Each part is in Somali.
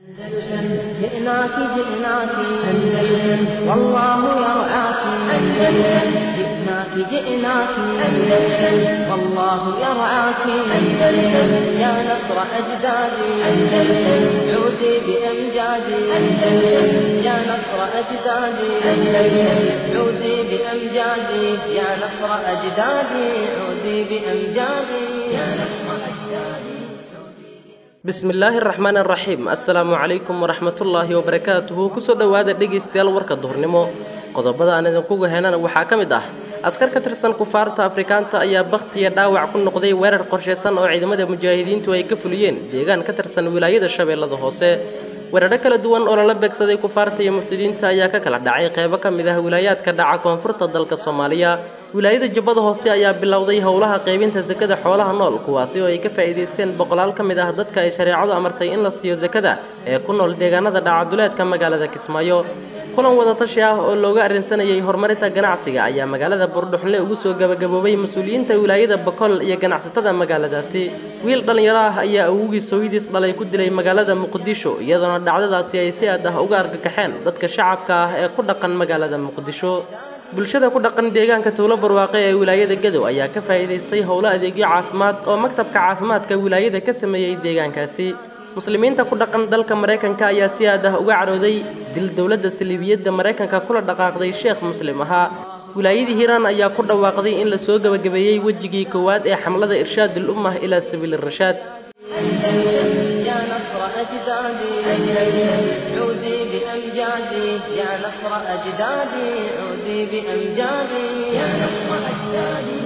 أندلسن جئناك جئناك أندلسن والله يرعاك أندلسن جئناك جئناك أندلسن والله يرعاك أندلسن يا نصر أجدادي أندلسن عودي بأمجادي أندلسن يا نصر أجدادي أندلسن عودي بأمجادي يا نصر أجدادي عودي بأمجادي يا نصر أجدادي bismillaahi raxmaan raxiim assalaamu calaykum waraxmatullaahi wabarakaatuhu kusoo dhowaada dhegaystayaal warka duhurnimo qodobada aan idinkuga henana waxaa ka mid ah askar ka tirsan kufaarta afrikaanta ayaa bakhtiya dhaawac ku noqday weerar qorshaysan oo ciidamada mujaahidiintu ay ka fuliyeen deegaan ka tirsan wilaayada shabeellada hoose weeraro kala duwan oo lala beegsaday kufaarta iyo murtadiinta ayaa ka kala dhacay qeybo ka mid ah wilaayaadka dhaca koonfurta dalka soomaaliya wilaayada jubbada hoose ayaa bilowday howlaha qaybinta sakada xoolaha nool kuwaasi oo ay ka faa'iidaysteen boqolaal ka mid ah dadka ay shareecadu amartay in la siiyo sakada ee ku nool deegaanada dhacaduleedka magaalada kismaayo kulan wadatashi ah oo looga arrinsanayay horumarinta ganacsiga ayaa magaalada buurdhuxnle ugu soo gabagaboobay mas-uuliyiinta wilaayada bokol iyo ganacsatada magaaladaasi wiil dhallinyaro ah ayaa awogii sooyidiis dhalay ku dilay magaalada muqdisho iyadoona dhacdadaasi ay si aad ah uga argagaxeen dadka shacabka ah ee ku dhaqan magaalada muqdisho bulshada ku dhaqan deegaanka towlo barwaaqe ee wilaayada gadow ayaa ka faa'iidaystay howlo adeegyo caafimaad oo maktabka caafimaadka wilaayada ka sameeyey deegaankaasi muslimiinta ku dhaqan dalka maraykanka ayaa si aad ah uga carooday dil dowladda saliibiyadda maraykanka kula dhaqaaqday sheekh muslim ahaa wilaayadii hiiraan ayaa ku dhawaaqday in la soo gebagabeeyey wejigii koowaad ee xamlada irshaadul ummah ilaa sabiili rashaad يا نصر أجدادي أندلسن عودي بأمجادي يا نصر أجدادي عودي بأمجادي يا نصر أجدادي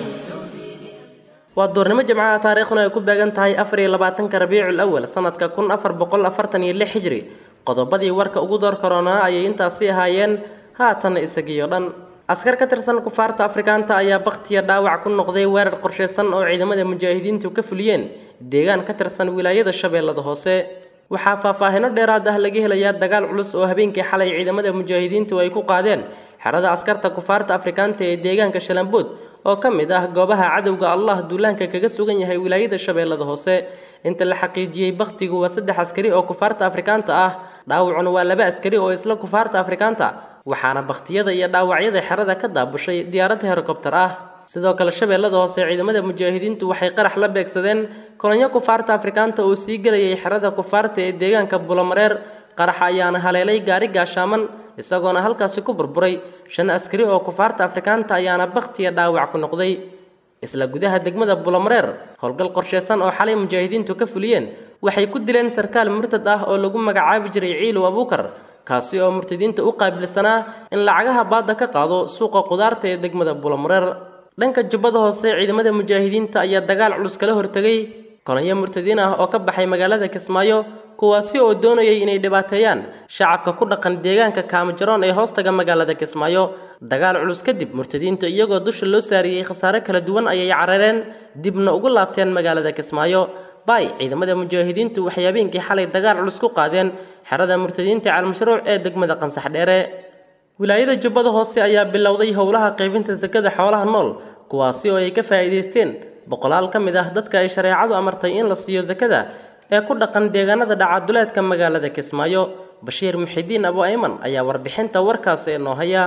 waa doornimo jamcaha taariikhduna ay ku beegan tahay afar iyo labaatanka rabiicul awal sanadka kun afar boqol afartan iyo lix xijri qodobadii warka ugu door karoonaa ayay intaasi ahaayeen haatanna isagiyo dhan askar ka tirsan kufaarta afrikaanta ayaa bakhtiya dhaawac ku noqday weerar qorshaysan oo ciidamada mujaahidiintu ka fuliyeen deegaan ka tirsan wilaayada shabeellada hoose waxaa faahfaahino dheeraad ah laga helayaa dagaal culus oo habeenkii xalay ciidamada mujaahidiintu ay ku qaadeen xerada askarta kufaarta afrikaanta ee deegaanka shalambood oo ka mid ah goobaha cadowga allah duulaanka kaga sugan yahay wilaayada shabeellada hoose inta la xaqiijiyey bakhtigu waa saddex askari oo kufaarta afrikaanta ah dhaawacuna waa laba askari oo isla kufaarta afrikaanta waxaana bakhtiyada iyo dhaawacyada xerada ka daabushay diyaarad herokobtar ah sidoo kale shabeellada hoose ciidamada mujaahidiintu waxay qarax la beegsadeen kolonyo kufaarta afrikaanta oo sii gelayay xerada kufaarta ee deegaanka bulamareer qaraxa ayaana haleelay gaari gaashaaman isagoona halkaasi ku burburay shan askari oo kufaarta afrikaanta ayaana bakhtiya dhaawac ku noqday isla gudaha degmada bulamareer howlgal qorshaysan oo xalay mujaahidiintu ka fuliyeen waxay ku dileen sarkaal murtad ah oo lagu magacaabi jiray ciilow abuukar kaasi oo murtadiinta u qaabilsanaa in lacagaha baadda ka qaado suuqa qudaarta ee degmada bulamareer dhanka jubbada hoose ciidamada mujaahidiinta ayaa dagaal culus kala hortegay kolonyo murtadiin ah oo ka baxay magaalada kismaayo kuwaasi oo doonayay inay dhibaateeyaan shacabka ku dhaqan deegaanka kaamajaroon ee hoostaga magaalada kismaayo dagaal culus kadib murtadiinta iyagoo dusha loo saariyey khasaare kala duwan ayay carareen dibna ugu laabteen magaalada kismaayo bay ciidamada mujaahidiintu waxay habeenkii xalay dagaal culus ku qaadeen xerada murtadiinta caalmashruuc ee degmada qansax dheere wilaayada jubbada hoose ayaa bilowday howlaha qaybinta sakada xoolaha nool kuwaasi oo ay ka faa'iidaysteen boqolaal ka mid ah dadka ay shareecadu amartay in la siiyo sakada ee ku dhaqan deegaanada dhacaduleedka magaalada kismaayo bashiir muxidiin abu ayman ayaa warbixinta warkaas ee noo haya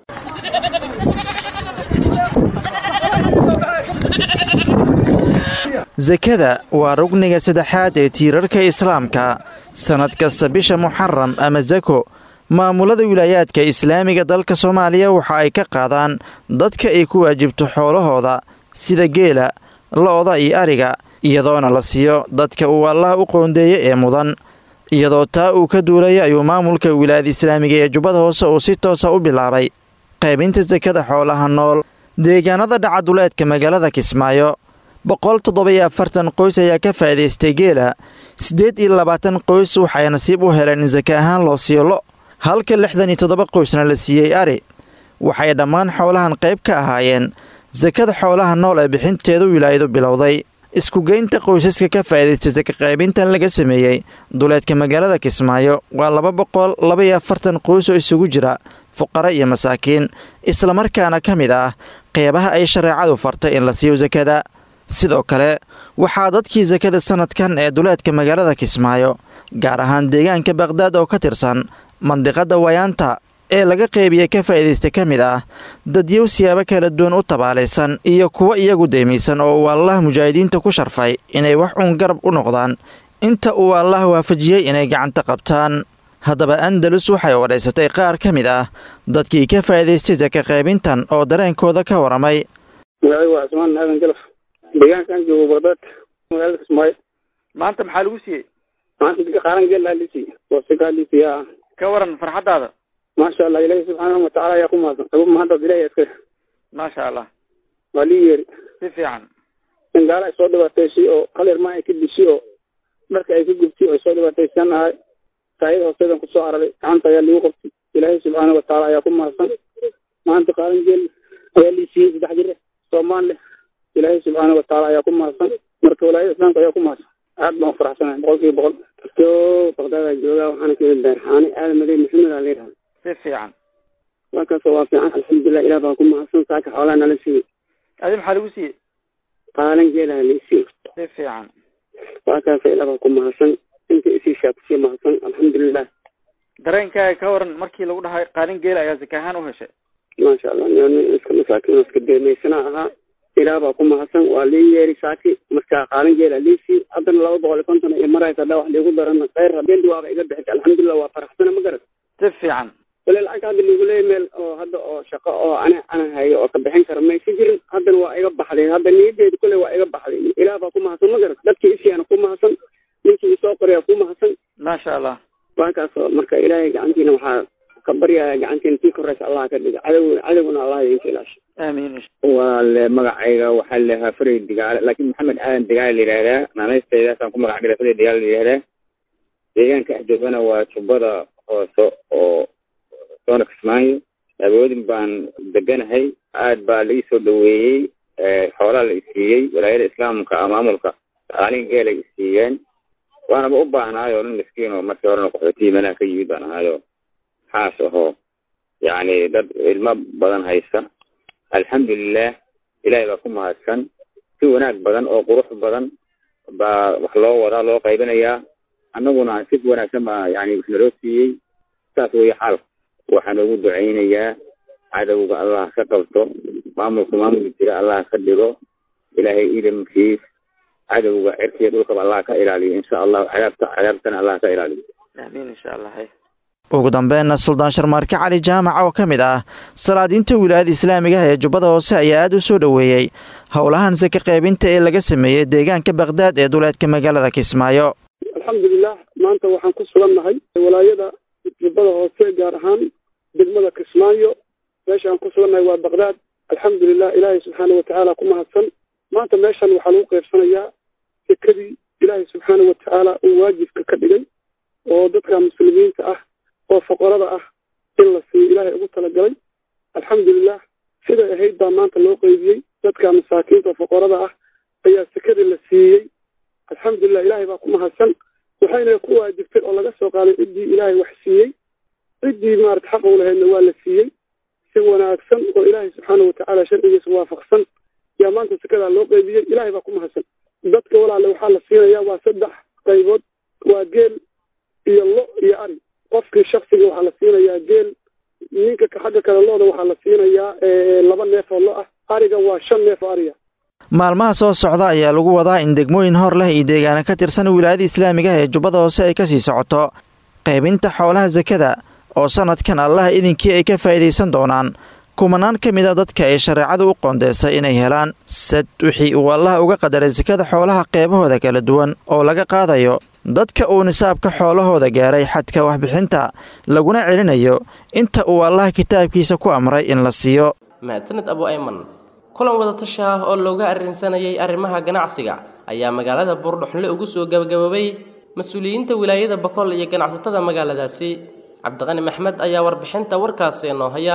sakada waa rugniga saddexaad ee tiirarka islaamka sannad kasta bisha muxaram ama sako maamulada wilaayaadka islaamiga dalka soomaaliya waxa ay ka qaadaan dadka ay ku waajibto xoolahooda sida geela lo-da iyo ariga iyadoona la siiyo dadka uu allaah u qoondeeya ee mudan iyadoo taa uu ka duulaya ayuu maamulka wilaayada islaamiga ee jubbada hoose uu si toosa u bilaabay qaybinta sakada xoolaha nool deegaanada dhacaduleedka magaalada kismaayo boqol toddoba-iyo afartan qoys ayaa ka faa'iidaystay geela siddeed iyo labaatan qoys waxay nasiib u heleen in saka ahaan loo siiyo lo halka lixdan iyo toddoba qoysna la siiyey ari waxay dhammaan xoolahan qayb ka ahaayeen sakada xoolaha nool ee bixinteedu wilaayadu bilowday iskugeynta qoysaska ka faa'iidaysta saka qaybintan laga sameeyey duleedka magaalada kismaayo waa laba boqol laba-iyo afartan qoys oo isugu jira fuqara iyo masaakiin islamarkaana ka mid ah qeybaha ay shareecadu fartay in la siiyo sakada sidoo kale waxaa dadkii sakada sanadkan ee duleedka magaalada kismaayo gaar ahaan deegaanka baqhdaad oo ka tirsan mandiqada wayaanta ee laga qeybiya ka faa'iidaysta ka mid ah dadyow siyaabo kala duwan u tabaalaysan iyo kuwa iyagu deymaysan oo uu allaah mujaahidiinta ku sharfay inay wax uun garab u noqdaan inta uu allaah waafajiyey inay gacanta qabtaan haddaba andalus waxay wadhaysatay qaar ka mid ah dadkii ka faa'iidaystay saka qaybintan oo dareenkooda ka waramay magacaygu waa cismaan aadan galaf deegaankaan joogo baqdaad magaalada kismaayo maanta maxaa lagu siiyey maanta qaaran geellaa lisi wasikaa lisi yaa ka waran farxaddaada maasha allah ilaahi subxaanahu watacaala ayaa ku mahadsan agu mahaddaas ilahi iska maasha allah waa lii yeeri si fiican in gaala ay soo dhibaataysay oo hal irmaa ay ka dishi oo dharka ay ka gubtay oo ay soo dhibaataysan ahay saayada hoosteedan kusoo araray gacanta ayaa lagu qabtay ilaahay subxaanahu watacaala ayaa ku mahadsan maanta qaaran geel ayaa lii siiyey saddex jir soomaan leh ilaahay subxaanahu watacaala ayaa ku mahadsan marka walaayada islaamka ayaa ku mahadsan aad baan ufaraxsanahay boqol kiiba boqol kasto baqdaada joogaa waxaana kamid daarxaani aadan madey maxamed aa layidhaha si fiican markaasoo waa fiican alxamdulilah ilah baa ku mahadsan saaka xoolaha nala siiyey adi maxaa lagu siiyey qaalan geelaha la isiiyo si fiican waa kaasa ilah baa ku mahadsan inta isiishaa kusii mahadsan alxamdulilah dareenkaaga ka waran markii lagu dhahay qaalin geela ayaa zaka ahaan u heshay maasha allah nin iska masaakiin iska deemaysana ahaa ilaah baa ku mahadsan waa lii yeeri saaki marka qaalin geela liisii haddana laba boqol iyo konton iyo maraysa haddaa wax liigu darana khayr habeendi waaba iga bixisa alxamdulilah waa faraxsana ma garat si fiican wale lacagta hadda liigu leeya meel oo hadda oo shaqo oo ana ana hayo oo ka bixin kara maysa jirin haddana waa iga baxday hadda niyadeedu kule waa iga baxday ilaah baa ku mahadsan ma garat dadkii isiyaana ku mahadsan ninkii isoo qorayaa ku mahadsan maasha allah waakaasoo marka ilaahay gacantiina waxaa ka baryaya gacantiina tii koraysa allah ka dhiga cadow cadowguna allah idinka ilaasha aamiin walaale magacayga waxaa lahaa faray digaale laakiin maxamed aadan digaale la yidhahdaa naanaysteedaasaan ku magac dhigay faray digaale la yidhahdaa deegaanka axjoogana waa jubbada hoose oo soona kismaayo awoodin baan deganahay aad baa la iisoo dhaweeyey xoolaa la isiiyey walaayada islaamka maamulka qaalin geelay isiiyeen waanaba u baahnaayo nin miskiin oo markii horena qaxootiyi meelaha ka yimid baan ahaayo xaas ahoo yacni dad ilmo badan haysta alxamdulilah ilaahay baa ku mahadsan si wanaag badan oo qurux badan baa wax loo wadaa loo qaybinayaa annaguna si wanaagsan baa yani wax naloo siiyey saas weeye xaalka waxaa noogu ducaynayaa cadowga allah ka qabto maamulka maamulka jira allah ka dhigo ilaahay idamkiis cadowga cirkiya dhulkaba allah ka ilaaliyo insha allahu cadaabta cadaabtana allah ka ilaaliyo aamiin insha allah ugu dambeynna suldaan sharmaarke cali jaamac oo ka mid ah salaadiinta wilaayada islaamiga ah ee jubbada hoose ayaa aad u soo dhoweeyey howlahan saka qaybinta ee laga sameeyey deegaanka baqhdaad ee duleedka magaalada kismaayo alxamdulilah maanta waxaan ku sugannahay walaayada jubbada hoose gaar ahaan degmada kismaayo meesha aan ku sugannahay waa baqhdaad alxamdulilah ilaahay subxaana watacaala ku mahadsan maanta meeshan waxaa lagu qaybsanayaa sekadii ilaahay subxaana watacaala uu waajibka ka dhigay oo dadka muslimiinta ah oo foqorada ah in la siiyo ilaahay ugu talagalay alxamdulilah siday ahayd baa maanta loo qeybiyey dadka masaakiinta foqorada ah ayaa sekadii la siiyey alxamdulilah ilaahay baa ku mahadsan waxayna ku waajibtay oo laga soo qaaday ciddii ilaahay wax siiyey ciddii maarata xaq u lahaydna waa la siiyey si wanaagsan oo ilaahay subxaana watacaala sharcigiisa waafaqsan yaa maanta sekadaa loo qeybiyey ilaahay baa ku mahadsan dadka walaale waxaa la siinayaa waa saddex qaybood waa geel iyo lo iyo ari qofkii shaksiga waxaa la siinayaa geel ninka xagga kale looda waxaa la siinayaa laba neef oo lo ah ariga waa shan neef oo ariga maalmaha soo socda ayaa lagu wadaa in degmooyin hor leh iyo deegaana ka tirsan wilaayada islaamiga ah ee jubbada hoose ay kasii socoto qaybinta xoolaha sakada oo sanadkan allah idinkii ay ka faa'iidaysan doonaan kumanaan ka mid a dadka ay shareecadu u qoondeysay inay helaan sad wixii uu allah uga qadaray sakada xoolaha qeybahooda kala duwan oo laga qaadayo dadka uu nisaabka xoolahooda gaaray xadka waxbixinta laguna celinayo inta uu allah kitaabkiisa ku amray in la siiyo mahadsaned abu ayman kulan wadatasha ah oo looga arrinsanayay arrimaha ganacsiga ayaa magaalada buurdhuxnle ugu soo gabagaboobay mas-uuliyiinta wilaayada bakool iyo ganacsatada magaaladaasi cabdiqani maxmed ayaa warbixinta warkaasi noo haya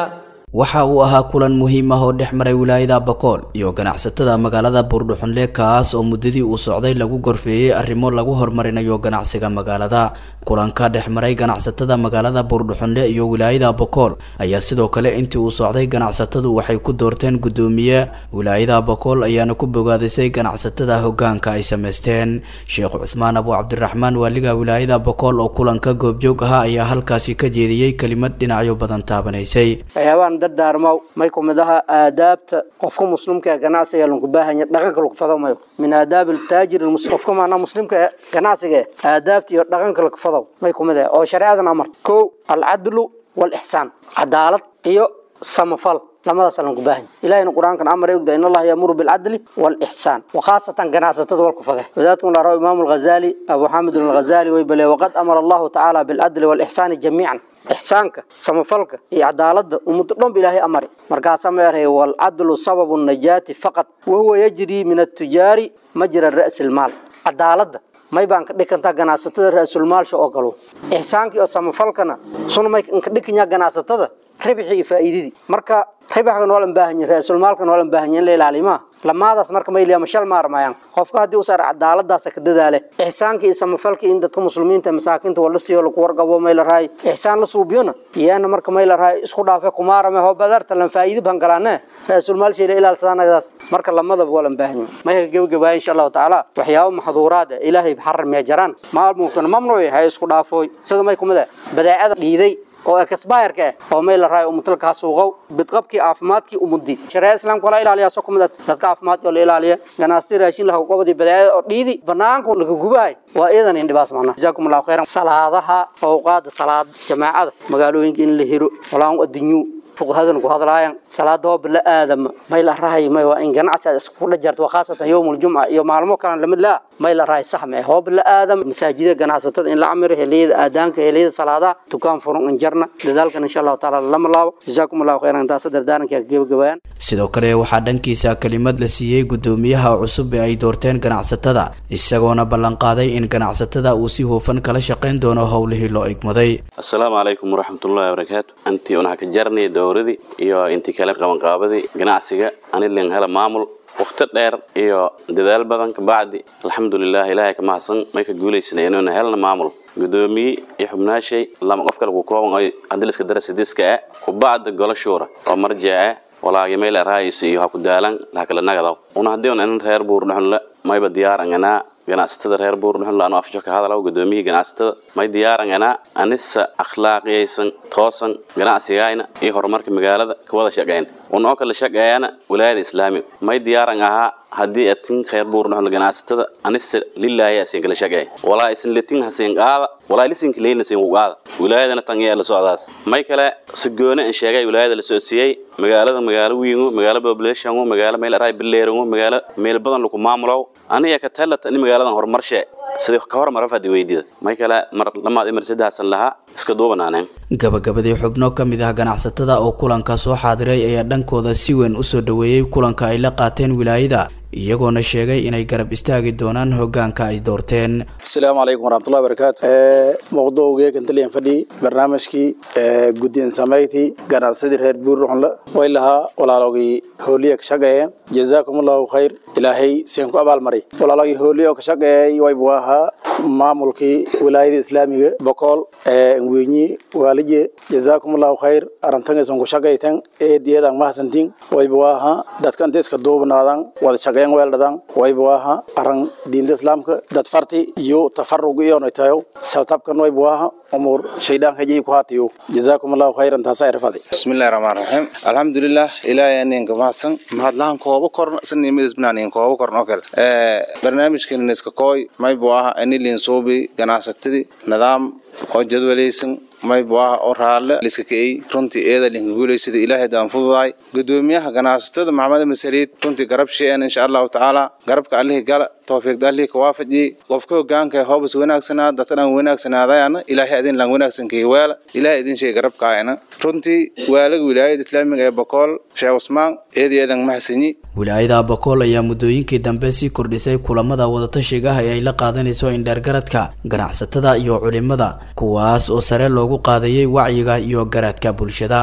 waxa uu ahaa kulan muhiim ah oo dhex maray wilaayada bakool iyo ganacsatada magaalada buurdhuxunle kaas oo muddadii uu socday lagu gorfeeyey arrimo lagu horumarinayo ganacsiga magaalada kulanka dhex maray ganacsatada magaalada buurdhuxunle iyo wilaayada bakool ayaa sidoo kale intii uu socday ganacsatadu waxay ku doorteen guddoomiye wilaayada bakool ayaana ku bogaadisay ganacsatada hogaanka ay sameysteen sheekh cusmaan abu cabdiraxmaan waaliga wilaayada bakool oo kulanka goobjoog ahaa ayaa halkaasi ka jeediyey kelimad dhinacyo badan taabanaysay waxyaabaan dardaarmow may kumid aha aadaabta qofka muslimka ee ganacsiga lanku baahanya dhaqanka lagu fado mayo min aadaab altaajir qofka maanaa muslimka ee ganacsiga ee aadaabta iyo dhaqanka lagu fado may kumid ah oo shareecadan amar kow alcadlu waalixsaan cadaalad iyo samafal lamadaas lanku baahanya ilahayna qur-aankan amar ay ogda in allaha yamuru bilcadli waalixsaan wakhaasatan ganacsatada walku fade wadaadkun la rabo imaamu alghazali abu xamid alghazali way bale waqad amara allahu tacaala bilcadli waalixsaani jamiican ixsaanka samafalka iyo cadaalada ummaddo dhanba ilaahay amari markaasaa ma erhay waalcadlu sababu najaati faqad wahuwa yajrii min atujaari majra ra'si lmaal cadaalada may baan ka dhikantaa ganacsatada ra-sulmaalsha oo galo ixsaankii oo samafalkana suna may ka dhikanyaa ganacsatada ribxii iyo faa'iidadii marka ribxka noolan baahanya ra-sulmaalka noolan baahanya in la ilaalimaa lamaadaas marka mayliya mashal maarmayaan qofka haddii u saar cadaaladaasa ka dadaale ixsaanka iyo samafalka in dadka muslimiinta masaakiinta wala siiyo lagu wargabo may la rahay ixsaan la suubiyona iyana marka may la rahay isku dhaafe kumaarame hoo badarta lan faa'iidi ban galaane ra-sulmaal sheela ilaalsadanadaas marka lamadaba waa lan baahanya mayka gebagabaaya insha allahu tacaala waxyaabo maxduuraad ah ilaahay xaramee jaraan maalmunkana mamnuuc hay isku dhaafooy sida may kumid ah badeecada dhiiday oo ekasbayarka ah oo may la raayo umutalka suuqow bidqabkii caafimaadkii umudi shareecada islaamka wala ilaaliya soo kumid dadka caafimaadka la ilaaliya ganacsi raashin laha qobadi badeecada oo dhiidi banaanka laga gubahay waa iidan in dhibaas macna jazaakum allahu khayran salaadaha awqaada salaad jamaacada magaalooyinka in la hiro walaan adduunyu fuqahadan ku hadlaayaan salaada oo bila aadama may la rahay may waa in ganacsi isku dhajarto khaasatan yawmul jumca iyo maalmo kale lamid la may la rahay saxme hoo bila aadam masaajida ganacsatada in la amiro heliyada aadaanka heliyada salaada tukaan furan in jarna dadaalkan insha Allah taala lama laabo jazaakum Allah khairan taas dardaaranka gabagabayaan sidoo kale waxaa dhankiisa kelimad la siiyey guddoomiyaha cusub ee ay doorteen ganacsatada isagoona ballanqaaday in ganacsatada uu si hufan kala shaqayn doono howlihii loo igmaday assalaamu calaykum waraxmatullaahi wabarakaatu antii unaha ka jarnay dowradii iyo intii kale qabanqaabadii ganacsiga anilin hela maamul waqti dheer iyo dadaal badan kabacdi alxamdulilah ilaahay ka mahadsan may ka guulaysana inuuna helna maamul gudoomiye iyo xubnaashay lama qof kale ku kooban oo adiliska darasidiska ah kubacda golo shuura oo marjic ah walaagi meel raayis iyo ha ku daalan la kala nagadaw una hadii un reer buur dhuxun mayba diyaaran anaa ganacsatada reer buur dhuxun laanu afjo ka hadalaw gudoomiyihii ganacsatada may diyaaran anaa anisa akhlaaqiyaysan toosan ganacsigayna iyo horumarka magaalada ka wada shaqeyn una oo kala shaqeeyana wilaayada islaamiga may diyaaran ahaa haddii atin reer buur dhuxun ganacsatada anisa lilaahi asin kala shaqeey walaa isin litin hasin qaada walaa lisinka leeyna sin ku qaada wilaayadana tan iyo la socdaas may kale si gooni aan sheegay wilaayada la soo siiyey magaalada magaalo wiingu magaalo population magaalo meel aray bileerangu magaalo meel badan lagu maamulo aniga ka talata in magaaladan horumarshe sidii ka hormar fadi weydida may kale mar lamaad imar saddexsan lahaa iska duubanaaneen gabagabadii xubno ka mid ah ganacsatada oo kulanka soo xaadiray ayaa dhankooda si weyn usoo dhoweeyey kulanka ay la qaateen wilaayada iyagoona sheegay inay garab istaagi doonaan hogaanka ay doorteen asalaamu calaykum waraxmatullahi barakaatu mawduucgee kantaliyan fadhi barnaamijkii guddiin samayti ganacsadii reer buurruxunla way lahaa walaalogii hooliya ka shaqeeyeen jazaakum allahu khayr ilaahay seen ku abaalmaray walaalogii hooliya oo ka shaqeeyay waybu ahaa maamulkii wilaayada islaamiga bokool ngwenyi waalije jazaakum allahu khayr arantangaysan ku shaqaytan eediyadan mahadsantiin waybu ahaa dadka inta iska duubnaadan wada shaqeyn weeldhadan waybu ahaa aran diinta islaamka dad farti iyo tafarug iyona tayo saltabkan waybu ahaa umur shaydaan hajii ku haatiyo jazaakum allahu khayran taasa irfadi bismillahi rahmaan rahiim alxamdulilah ilaahay aninka mahadsan mahadlahan kooba korna sanimidisbinaanin kooba korna oo kale barnaamijkan iska kooy maybu aha anilin suubi ganacsatadii nidaam oo jadwalaysan maybu ah oo raalle liska ka'ey runtii eeda linka guulaysada ilaahay daan fududaay gudoomiyaha ganacsatada maxamed masaliid runtii garab sheean insha allahu tacaala garabka allihii gala tawfiiqda allihii ka waafajiyey qofka hogaanka hoobas wanaagsanaa dadka dhan wanaagsanaadayana ilaahay adin lan wanaagsankii weela ilaahay idin sheegay garabkaayana runtii waalaga wilaayada islaamiga ee bokool sheekh cusmaan eedi eedan mahadsanyi wilaayada bokool ayaa muddooyinkii dambe sii kordhisay kulamada wadatashiga ah ee ay la qaadanayso indheergaradka ganacsatada iyo culimada kuwaas oo sare loogu qaadayay wacyiga iyo garaadka bulshada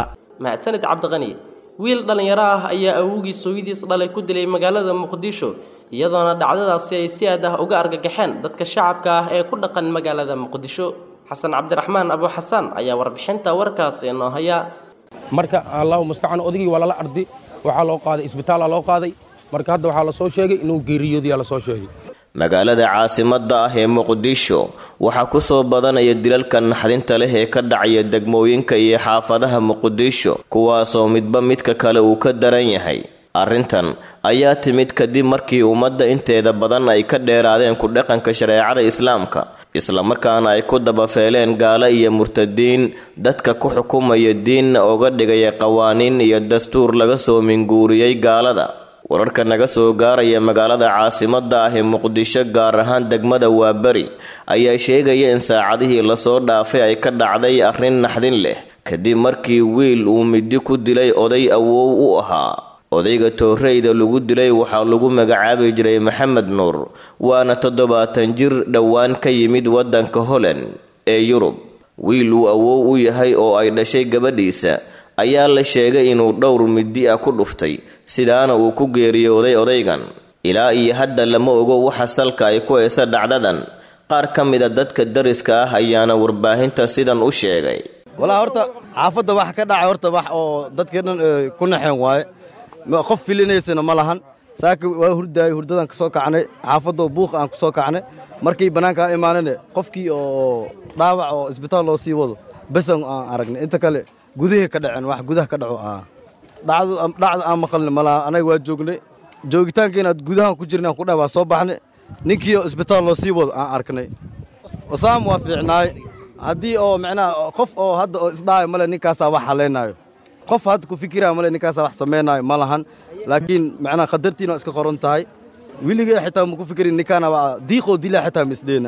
mahadsanid cabdiqani wiil dhallinyaro ah ayaa awowgii sooyadiis dhalay ku dilay magaalada muqdisho iyadoona dhacdadaasi ay si aad ah uga argagaxeen dadka shacabka ah ee ku dhaqan magaalada muqdisho xasan cabdiraxmaan abu xasan ayaa warbixinta warkaasi inoo haya marka allahu mustacaan odaygii waa lala ardi waxaa loo qaaday isbitaala loo qaaday marka hadda waxaa la soo sheegay inuu geeriyoodiyaa la soo sheegay magaalada caasimadda ah ee muqdisho waxaa ku soo badanaya dilalka naxdinta leh ee ka dhacaya degmooyinka iyo xaafadaha muqdisho kuwaasoo midba midka kale uu ka daran yahay arrintan ayaa timid kadib markii ummadda inteeda badan ay ka dheeraadeen ku dhaqanka shareecada islaamka islamarkaana ay ku dabafeeleen gaalo iyo murtadiin dadka ku xukumaya diinna oga dhigaya qawaaniin iyo dastuur laga soo minguuriyey gaalada wararka naga soo gaaraya magaalada caasimadda ah ee muqdisho gaar ahaan degmada waaberi ayaa sheegaya in saacadihii lasoo dhaafay ay ka dhacday arrin naxdin leh kadib markii wiil uu midi ku dilay oday awow u ahaa odayga tooreyda lagu dilay waxaa lagu magacaabi jiray maxamed nuur waana toddobaatan jir dhowaan ka yimid waddanka holand ee yurub wiil uu awow u yahay oo ay dhashay gabadhiisa ayaa la sheegay inuu dhowr midi ah ku dhuftay sidaana uu ku geeriyooday odaygan ilaa iyo hadda lama ogo waxa salka ay ku haysa dhacdadan qaar ka mida dadka dariska ah ayaana warbaahinta sidan u sheegay walaa horta xaafadda wax ka dhacay horta wax oo dadkii dhan ku naxeen waaye qof filinaysana ma lahan saaka waa hurdaayay hurdadan ka soo kacnay xaafadoo buuq aan ku soo kacnay markii bannaanka aan imaanane qofkii oo dhaawac oo isbitaal loo sii wado besan aan aragnay inta kale gudihii ka dhaceen wax gudaha ka dhaco ah dhacdu dhacda aan maqalna malaha anaga waa joognay joogitaankiina gudahan ku jirnay aan ku dhahay waa soo baxnay ninkii oo isbitaal loo sii wado aan arknay wasaam waa fiicnaay haddii oo macnaha qof oo hadda oo isdhaayo male ninkaasaa wax haleynaayo qof hadda ku fikiraya male ninkaasaa wax samaynaayo ma lahan laakiin macnaha qadartiina waa iska qoran tahay weligee xitaa ma ku fikirin ninkaana waa diiqoo dilaa xitaa ma isdheena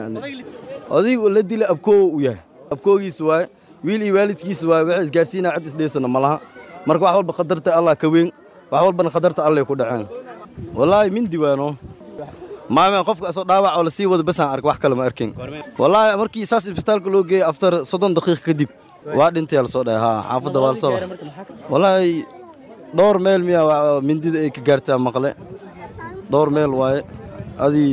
odaygu la dila abkoo u yahay abkoogiisa waaye wiil iyo waalidkiisa waaye waxay isgaarsiinaa cid isdheysana ma laha marka wax walba qadarta allah ka weyn wax walbana qadarta allay ku dhaceen wallaahi mindi waano maame qofka asoo dhaawac oo lasii wado basaan ark wax kale ma arkin wallaahi markii saas isbitaalka loo geeyey aftar soddon daqiiq kadib waa dhintay lasoo dhahay haa xaafadda waa lasoo wallaahi dhowr meel miyaa mindida ay ka gaartaa maqle dhowr meel waaye adii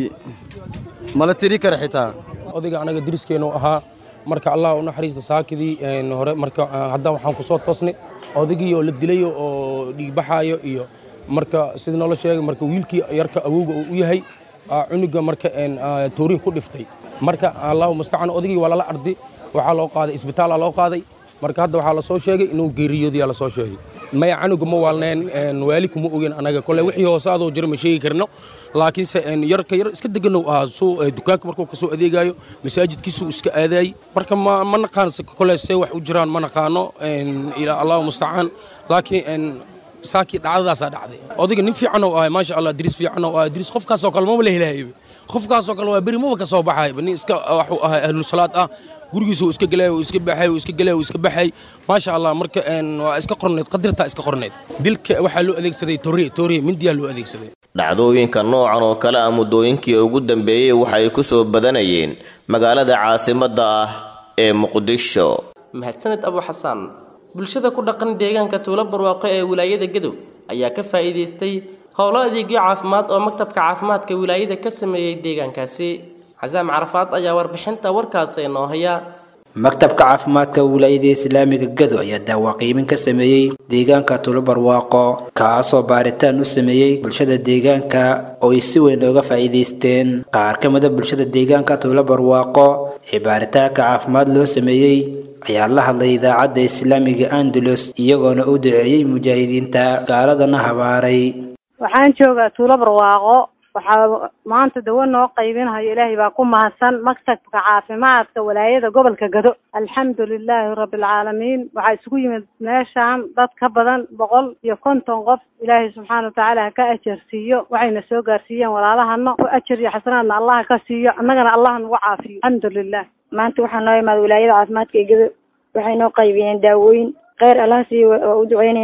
mala tiri kara xitaa odayga anaga diriskeennu ahaa marka allah u naxariista saakidii hore marka haddaan waxaan ku soo toosnay odaygii oo la dilayo oo dhiigbaxaayo iyo marka sida noola sheegay marka wiilkii yarka awowga uu u yahay cunuga marka toorihi ku dhiftay marka allahu mustacaan odaygii waa lala ardi waxaa loo qaaday isbitaala loo qaaday marka hadda waxaa la soo sheegay inuu geeriyoodiyaa la soo sheegay maya canuga ma waalneen waali kuma ogen anaga kole wixii hoose adoo jira ma sheegi karno laakiinse yarka yar iska deganow ahaa suu dukaanka markuu kasoo adeegayo masaajidkiisuu iska aadaayey marka ma ma naqaan kole see wax u jiraan ma naqaano ilaa allahu mustacaan laakiin saakii dhacdadaasaa dhacday odayga nin fiican oo ahay maasha allah diris fiican oo ahay diris qofkaasoo kale maba la helahayba qofkaasoo kale waa beri maba ka soo baxayba nin iska waxuu ahay ahlusalaad ah gurigiisu iska galay iska baxay iska galay iska baxay maasha allah marka waa iska qorneed qadirtaa iska qorneed dilka waxaa loo adeegsaday tooriye tooriye mindiyaa loo adeegsaday dhacdooyinka noocan oo kale ah muddooyinkii ugu dambeeyey waxay ku soo badanayeen magaalada caasimadda ah ee muqdisho mahadsaned abu xasaan bulshada ku dhaqan deegaanka tuulo barwaaqo ee wilaayada gadow ayaa ka faa'iidaystay howlo adeegyo caafimaad oo maktabka caafimaadka wilaayada ka sameeyey deegaankaasi xasaam carafaad ayaa warbixinta warkaasi inoo haya maktabka caafimaadka wilaayada islaamiga gado ayaa daawaqiimin ka sameeyey deegaanka tulobarwaaqo kaasoo baaritaan u sameeyey bulshada deegaanka oo ay si weyn ooga faa'iidaysteen qaar ka mida bulshada deegaanka tulobarwaaqo ee baaritaanka caafimaad loo sameeyey ayaa la hadlay idaacadda islaamiga andalus iyagoona u duceeyey mujaahidiinta gaaladana habaaray waxaan joogaa tuulo barwaaqo waxaa maanta dawo noo qaybinayo ilaahay baa ku mahadsan maktabka caafimaadka walaayada gobolka gado alxamdu lilaahi rabbilcaalamiin waxaa isugu yimid meeshaan dad ka badan boqol iyo konton qof ilaahay subxaana watacaala ha ka ajarsiiyo waxayna soo gaarsiiyeen walaalahana ku ajar iyo xasanaadna allaha ka siiyo annagana allah nagu caafiyo alxamdu lilah maanta waxaa noo imaada wilaayada caafimaadka ee gado waxay noo qaybiyeen daawooyin kheyr allah siiyo waa u duceyneynaa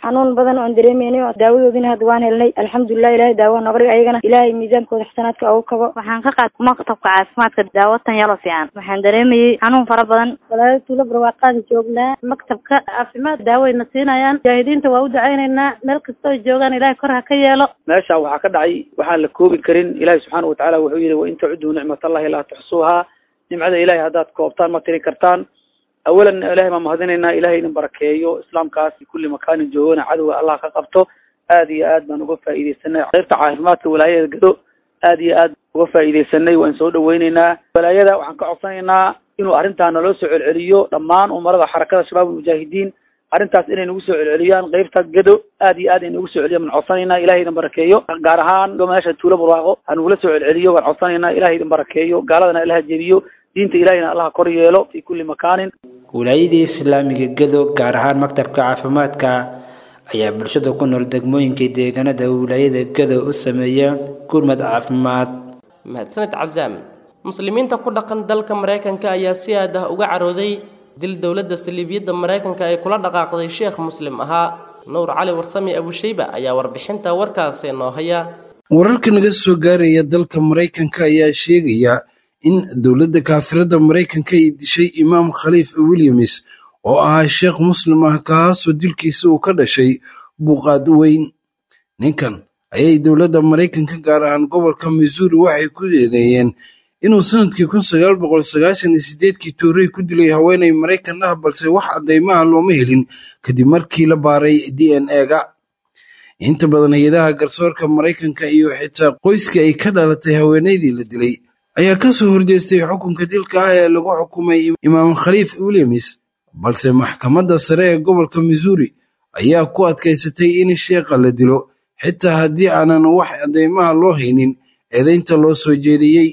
xanuun badan oon dareemeynay oo daawadoodina hadda waan helnay alxamdulilah ilahay daawa nooga dhig ayagana ilaahay miisaankooda xasanaadka ugu kabo waxaan ka qaad maktabka caafimaadka daawatan yalo fiican waxaan dareemayay xanuun fara badan walaalo tuulo barwaaqaada joognaa maktabka caafimaad daawayna siinayaan mujaahidiinta waa u ducaynaynaa meel kastoo joogaan ilahay kor ha ka yeelo meesha waxaa ka dhacay waxaan la koobi karin ilaahi subxaana watacaala wuxuu yihi wain tacuduu nicmatallahi laa tuxsuuhaa nimcada ilahay haddaad koobtaan ma tiri kartaan awalan ilahay baan mahadinaynaa ilahay idin barakeeyo islaamkaas kulli makaanin joogana cadowga allah ka qabto aad iyo aad baan uga faa'iidaysanay qaybta caafimaadka walaayada gado aad iyo aad uga faa'iidaysanay waan soo dhaweyneynaa walaayada waxaan ka codsanaynaa inuu arrintaa naloo soo celceliyo dhammaan umarada xarakada shabaab almujaahidiin arrintaas inay nagu soo celceliyaan qaybta gado aad iyo aad ay nagu soo celiyan baan codsanaynaa ilahay idin barakeeyo gaar ahaan meesha tuulo barwaaqo ha nagula soo celceliyo waan codsanaynaa ilahay idin barakeeyo gaaladana ilaha jebiyo diinta ilahayna allaha kor yeelo fi kulli makaanin wilaayadii islaamiga gado gaar ahaan maktabka caafimaadka ayaa bulshada ku nool degmooyinka deegaanada wilaayada gado u sameeya gurmad caafimaad mahadsaned casaam muslimiinta ku dhaqan dalka maraykanka ayaa si aad ah uga carooday dil dowladda saliibiyadda maraykanka ay kula dhaqaaqday sheekh muslim ahaa nuur cali warsami abushayba ayaa warbixinta warkaasi noo haya wararka naga soo gaaraya dalka maraykanka ayaa sheegaya in dowladda kaafirada maraykanka ay dishay imaam khaliif williams oo ahaa sheekh muslim ah kaasoo dilkiisa uu ka dhashay buuqaad weyn ninkan ayay dowladda maraykanka gaar ahaan gobolka missouri waxay ku eedeeyeen inuu sanadkii kun sagaal boqol sagaashan iyo sideedkii toorey ku dilay haweenay maraykan ah balse wax caddaymaha looma helin kadib markii la baaray d n e-ga inta badan hay-adaha garsoorka maraykanka iyo xitaa qoyskii ay ka dhalatay haweenaydii la dilay ayaa ka soo horjeestay xukunka dilka ah ee lagu xukumay imaam khaliif williams balse maxkamadda sare ee gobolka missouri ayaa ku adkaysatay in sheekha la dilo xitaa haddii aanan wax caddaymaha loo haynin eedaynta loo soo jeediyey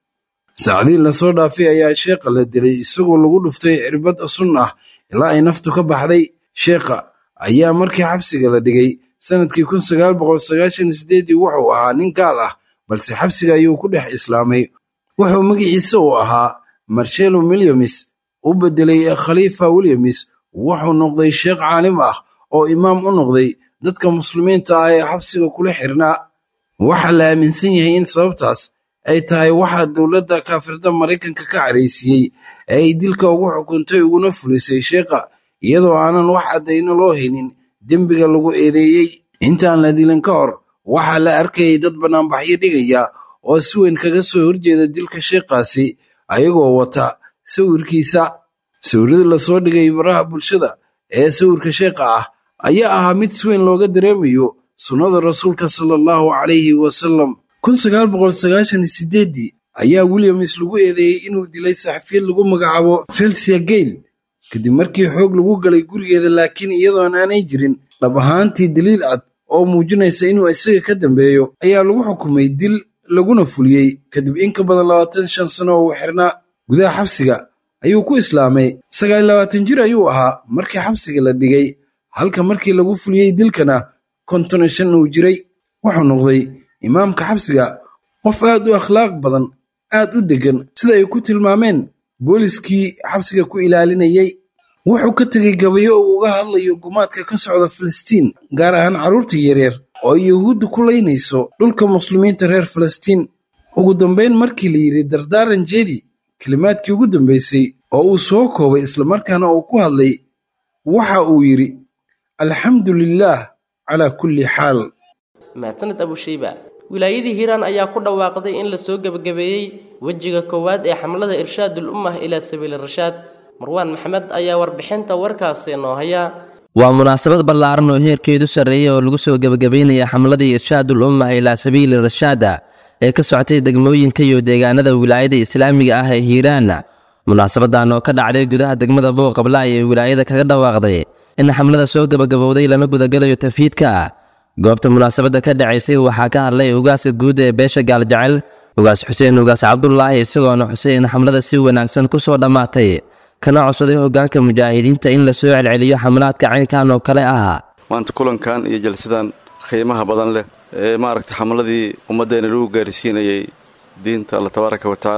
saacdii lasoo dhaafay ayaa sheekha la dilay isagoo lagu dhuftay cirbad sun ah ilaa ay naftu ka baxday sheekha ayaa markii xabsiga la dhigay sanadkii kun sagaal boqol sagaashan iyo sideedii wuxuu ahaa nin gaal ah balse xabsiga ayuu ku dhex islaamay wuxuu magaciisa uu ahaa marshelo williams u bedelay khaliifa williams wuxuu noqday sheekh caalim ah oo imaam u noqday dadka muslimiinta ah ee xabsiga kula xirnaa waxaa la aaminsan yahay in sababtaas ay tahay waxaa dowladda kaafirda maraykanka ka caraysiiyey ee ay dilka ugu xukuntay uguna fulisay sheekha iyadoo aanan wax caddayno loo haynin dembiga lagu eedeeyey intaan la dilin ka hor waxaa la arkayay dad bannaanbaxyo dhigaya oo si weyn kaga soo horjeeda dilka sheekhaasi ayagoo wata sawirkiisa sawirada lasoo dhigay baraha bulshada ee sawirka sheekha ah ayaa ahaa mid si weyn looga dareemayo sunnada rasuulka sala allahu calayhi wasalam kun sagaal boqol sagaashan iyo sideeddii ayaa williams lagu eedeeyey inuu dilay saxafiyad lagu magacaabo felsia gale kadib markii xoog lagu galay gurigeeda laakiin iyadoon aanay jirin dhab ahaantii daliil cad oo muujinaysa inuu isaga ka dambeeyo ayaa lagu xukumay dil laguna fuliyey kadib in ka badan labaatan shan sano oo uu xirnaa gudaha xabsiga ayuu ku islaamay sagaal iyo labaatan jir ayuu ahaa markii xabsiga la dhigay halka markii lagu fuliyey dilkana konton iyo shan uu jiray wuxuu noqday imaamka xabsiga qof aad u akhlaaq badan aad u deggan sida ay ku tilmaameen booliskii xabsiga ku ilaalinayay wuxuu ka tegey gabayo uu uga hadlayo gumaadka ka socda filistiin gaar ahaan carruurta yaryar oo ay yuhuudda ku laynayso dhulka muslimiinta reer filistiin ugu dambayn markii la yidhi dardaaran jeedi kelimaadkii ugu dambaysay oo uu soo koobay islamarkaana uu ku hadlay waxa uu yidhi alxamdu lilaah calaa kulli xaal mahadsaned abushayba wilaayadii hiiraan ayaa ku dhawaaqday in la soo gebagabeeyey wejiga koowaad ee xamlada irshaadul ummah ilaa sabiili rashaad marwaan maxamed ayaa warbixinta warkaasi noo haya waa munaasabad ballaaran oo heerkeedu sarreeyay oo lagu soo gebagabeynaya xamladii irshaadul ummah ilaa sabiili rashaada ee ka socotay degmooyinka iyo deegaanada wilaayada islaamiga ah ee hiiraan munaasabadan oo ka dhacday gudaha degmada booqabla ayay wilaayada kaga dhawaaqday in xamlada soo gebagabowday lana gudagalayo tafiidka goobta munaasabadda ka dhacaysay waxaa ka hadlay ugaaska guud ee beesha gaaljecel ugaas xuseen ugaas cabdulaahi isagoona xusay in xamlada si wanaagsan ku soo dhammaatay kana codsaday hoggaanka mujaahidiinta in la soo celceliyo xamlaadka caynkan oo kale ah maanta kulankan iyo jalsadan qiimaha badan leh ee maaragtay xamladii ummaddeena lagu gaarsiinayay diinta alla tabaaraka wa tacaala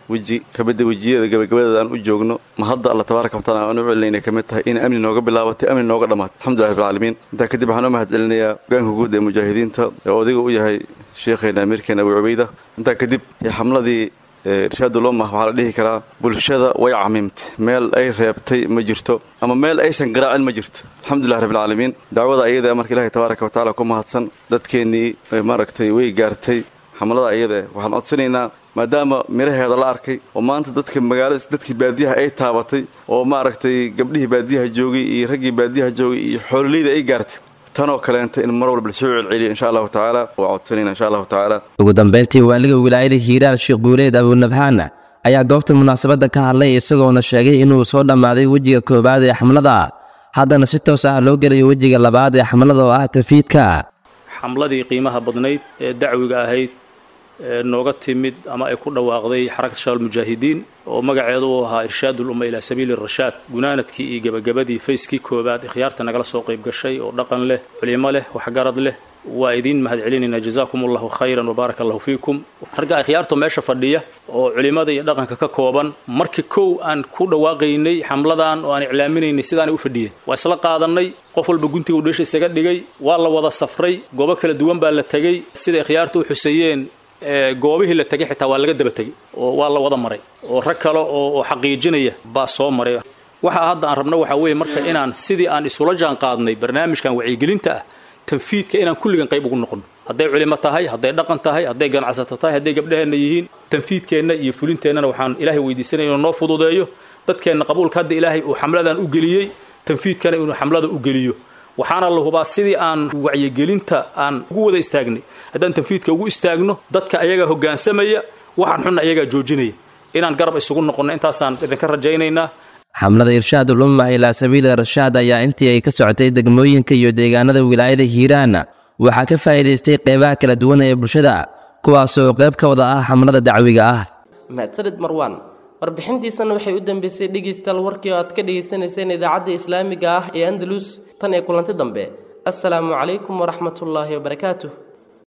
weji kamida wejiyada gabagabadeeda aan u joogno ma hadda alla tabaaraka wataala aan u celinayna kamid tahay in amni nooga bilaabatay amni nooga dhammaatay alxamdulilah rabbilcaalamiin intaa kadib waxaan u mahad celinayaa hogaanka guud ee mujaahidiinta ee odayga u yahay sheekheena amiirkeena abu cubayda intaa kadib xamladii irshaadul ummah waxaa la dhihi karaa bulshada way camimtay meel ay reebtay ma jirto ama meel aysan garaacin ma jirto alxamdulilah rabbilcaalamiin dacwada ayada marka ilahay tabaaraka watacaala ku mahadsan dadkeennii maaragtay way gaartay xamlada ayada waxaan codsanaynaa maadaama miraheeda la arkay oo maanta dadka magaalada dadkii baadiyaha ay taabatay oo maaragtay gabdhihii baadiyaha joogay iyo raggii baadiyaha joogay iyo xoololeyda ay gaartay tanoo kaleenta in mar walba lasoo celceliyo insha allahu tacaala waa codsanayna insha allahu tacaala ugu dambeyntii waaliga wilaayada hiiraan sheekh guuleed abunabhaan ayaa goobta munaasabadda ka hadlay isagoona sheegay inuu soo dhammaaday wejiga koowaad ee xamlada haddana si toos ah loo gelayo wejiga labaad ee xamlada oo ah tafiidka xamladii qiimaha badnayd ee dacwiga ahayd ee nooga timid ama ay ku dhawaaqday xarakata shabaab mujaahidiin oo magaceedu uu ahaa irshaadul umma ilaa sabiili rashaad gunaanadkii iyo gebagabadii fayskii koowaad ikhyaarta nagala soo qayb gashay oo dhaqan leh culimo leh waxgarad leh waa idiin mahad celinaynaa jazaakum allahu khayran wabaaraka allahu fiikum ragga ikhyaarto meesha fadhiya oo culimada iyo dhaqanka ka kooban markii kow aan ku dhawaaqaynay xamladan oo aan iclaaminaynay sidaanay u fadhiyeen waa isla qaadanay qof walba guntiga u dheesha isaga dhigay waa la wada safray goobo kala duwan baa la tegey sida ikhyaarta u xuseeyeen goobihii la tegay xitaa waa laga daba tegey oo waa la wada maray oo rag kale oo xaqiijinaya baa soo maray waxa hadda aan rabno waxaa weeye marka inaan sidii aan isula jaan qaadnay barnaamijkan wacyigelinta ah tanfiidka inaan kulligan qayb ugu noqono hadday culimo tahay hadday dhaqan tahay hadday ganacsato tahay hadday gabdhaheenna yihiin tanfiidkeenna iyo fulinteennana waxaan ilaahay weydiisanaya inuu noo fududeeyo dadkeenna qabuulka hadda ilaahay uu xamladan u geliyey tanfiidkana inuu xamlada u geliyo waxaana la hubaa sidii aan wacyigelinta aan ugu wada istaagnay haddaan tanfiidka ugu istaagno dadka ayagaa hoggaansamaya waxaan xunna ayagaa joojinaya inaan garab isugu noqonno intaasaan idinka rajaynaynaa xamlada irshaadul umma ilaa sabiili rashaad ayaa intii ay ka socotay degmooyinka iyo deegaanada wilaayada hiiraan waxaa ka faa'iidaystay qeybaha kala duwan ee bulshada kuwaasoo qayb ka wada ah xamlada dacwiga ah mahadsanid marwaan warbixintiisana waxay u dambeysay dhegeystayaal warkii oo aad ka dhegaysanayseen idaacadda islaamiga ah ee andalus tan ee kulanti dambe assalaamu calaykum waraxmatullaahi wabarakaatuh